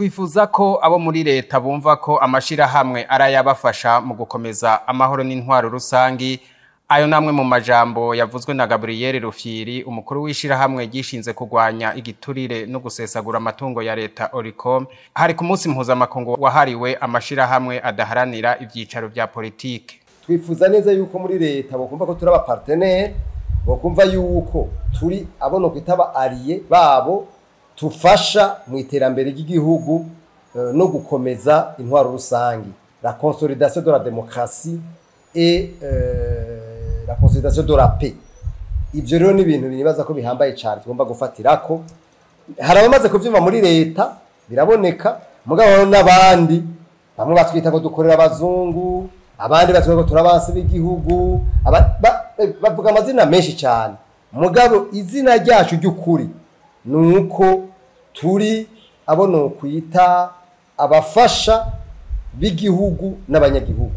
twifuza ko abo muri leta bumva ko amashirahamwe arayabafasha mu gukomeza amahoro n'intwaro rusangi ayo namwe mu majambo yavuzwe na Gabriel Rufyiri umukuru w'ishirahamwe gishinze kurwanya igiturire no gusesagura amatungo ya leta Oricom hari ku munsi mpuzamakungu wahariwe amashirahamwe adaharanira ivyicaro vya politike twifuza neza yuko muri leta bokumva ko turi abapartenere bokumva yuko turi abono kwitaba ariye babo tufasha mu iterambere ry'igihugu eh, no gukomeza intwaro rusangi la consolidation de la démocratie et euh, la consolidation de la paix ivyo rero ni ibintu binibaza ko bihambaye cyane tugomba gufatirako hari abamaze kuvyumva muri leta biraboneka mugabo hariho n'abandi bamwe batwita ko dukorera abazungu abandi batwita ko turabansi b'igihugu aba- ba- eh, bavuga amazina menshi cyane mugabo izina ryacu ry'ukuri ni uko turi abo nokwita abafasha b'igihugu n'abanyagihugu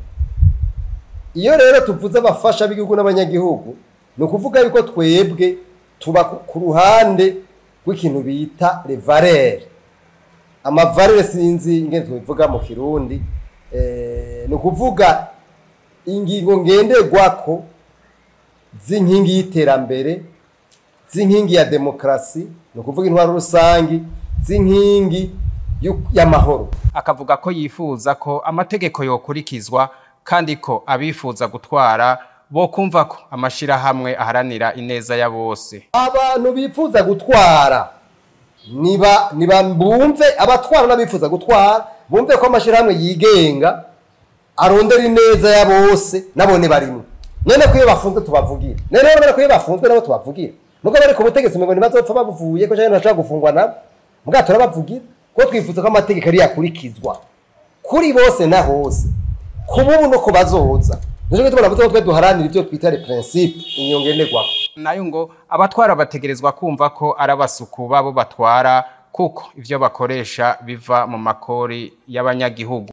iyo rero tuvuze abafasha b'igihugu n'abanyagihugu ni ukuvuga yuko twebwe tuba ku- ku ruhande rw'ikintu bita revarere amavarere sinzi ingene tubivuga mu kirundi eh, ni ukuvuga ingingo ngenderwako z'inkingi y'iterambere z'inkingi ya demokarasi ni ukuvuga intwaro rusangi z'inkingi y'u- y'amahoro akavuga ko yifuza ko amategeko yokurikizwa kandi ko abifuza gutwara bo kumva ko amashirahamwe aharanira ineza ya bose abantu bifuza gutwara niba niba bumve abatwara n'abifuza gutwara bumve ko amashyirahamwe yigenga arondera ineza ya bose nabone barimo none ko iyo bafunzwe tubavugira none rero ko iyo bafunzwe nabo tubavugira nubwo bari ku butegetsi ngo ntibazopfa babuvuye ko cyangwa ntibashobora gufungwa nabo mbwa turabavugira ko twifuza ko amategeko ari yakurikizwa kuri bose na hose ku bubu no ku bazoza nicyo gituma navuze ko twe duharanira ibyo twita le principe inyongenerwako nayo ngo abatwara bategerezwa kumva ko ari abasuku babo batwara kuko ivyo bakoresha biva mu makori y'abanyagihugu